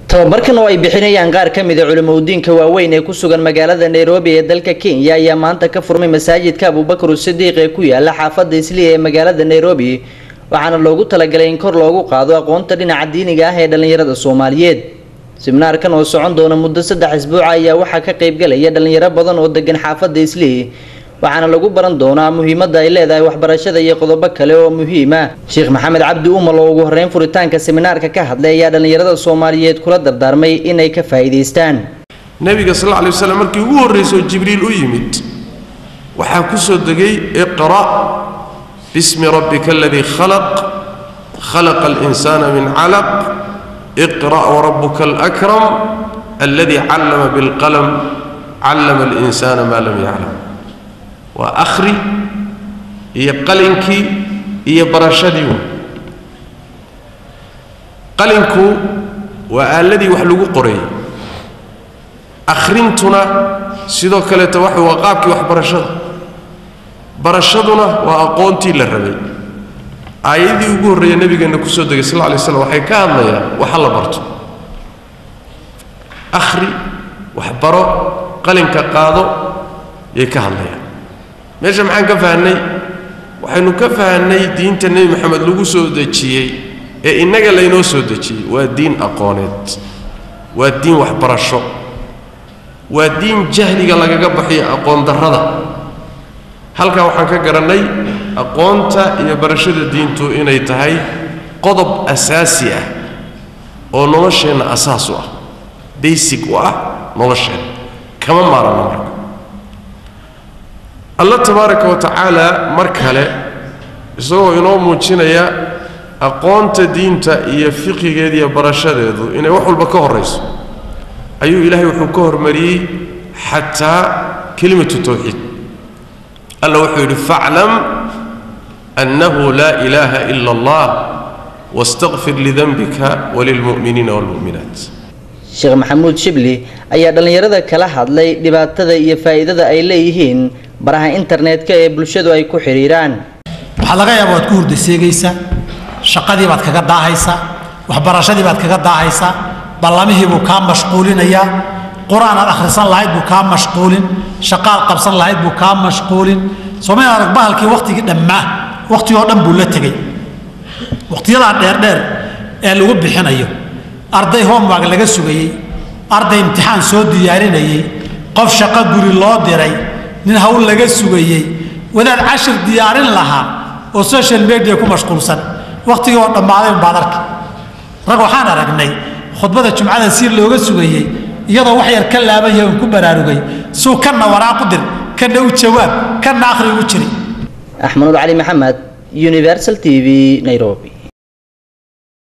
tababarkan oo ay bixinayaan qaar ka mid a culimoudiinka waaweyn ee ku sugan magaalada nairobi ee dalka kenya ayaa maanta ka furmay masaajidka abubakar sidiiq ee ku yaala xaafada isliya ee magaalada nairobi waxaana loogu talagalay in kor loogu qaado aqoonta dhinaca diiniga ah ee dhallinyarada soomaaliyeed siminaarkan oo socon doona muddo saddex isbuuca ayaa waxaa ka qaybgalaya dhallinyaro badan oo degan xaafada islii waxaana lagu baran doonaa muhiimadda ay leedahay waxbarashada iyo qodobo kale oo muhiima sheekh maxamed cabdi umal oo ugu horeyn furitaanka seminaarka ka hadlay ayaa dhallinyarada soomaaliyeed kula dardaarmay inay ka faa'iidaystaan nebiga sal alla lay waslam markii ugu horraysoo jibriil u yimid waxaa ku soo degay iqra' bismi rabbika aladii khalaq khalaqa alinsaana min calaq iqra' warabuka alakram alladii callama bilqalam callama alinsaana maa lam yaclam waa akhri iyo qalinkii iyo barashadii wa qalinku waa aaladii wax lagu qorayay akhrintuna sidoo kaleeto waxa waa qaabkii waxbarashada barashaduna waa aqoontii la rabay aayadii ugu horreeya nebigeenna ku soo degay sal lla lay slam waxay ka hadlayaan waxa la barto akhri waxbaro qalinka qaado yay ka hadlayaan meesha maxaan ka fahnay waxaynu ka fahnay diinta nebi moxamed lagu soo dejiyey ee innaga laynoo soo dejiyey waa diin aqooneed waa diin waxbarasho waa diin jahliga lagaga baxiyo aqoon darrada halkaa waxaan ka garannay aqoonta iyo barashada diintu inay tahay qodob asaasi ah oo nolosheenna asaas u ah baysig u ah nolosheenna kama maaranno marka alla tabaaraka wa tacaala mar kale isagoo inoo muujinaya aqoonta diinta iyo fiqigeeda iyo barashadeedu inay wax walba ka horrayso ayuu ilaahay wuxuu ka hormariyey xataa kelimatu tawxiid alla wuxuu yidhi faclam annahu laa ilaaha ila allah wastaqfir lidanbika walilmu'miniina waalmu'minaat sheekh maxamuud shibli ayaa dhallinyarada kala hadlay dhibaatada iyo faa'iidada ay leeyihiin baraha internetka ee bulshadu ay ku xidhiiraan waxaa laga yaaba waad ku hurdaseegaysaa shaqadii baad kaga daahaysaa waxbarashadii baad kaga daahaysaa ballamihii buu kaa mashquulinayaa qur-aan aad akhrisan lahayd buu kaa mashquulin shaqaad qabsan lahayd buu kaa mashquulin soomay arag bahalkii wakhtigii dhammaa wakhtigoo dhan buu la tegey wakhtiyadaa dheerdheer ee lagu bixinayo arday homework laga sugayey arday imtixaan soo diyaarinayey qof shaqo guri loo diray nin hawl laga sugayey wadaad cashir diyaarin lahaa oo social media ku mashquulsan wakhtigii oo dhammaaday unbaad arki rag waxaan aragnay khudbada jumcada si looga sugayey iyadoo wax yar ka laaban yahay un ku baraarugay suu kanna waraaq u dir kanna u jawaab kanna akhri ugu jiri axmanuud cali maxamed universal t v nairobi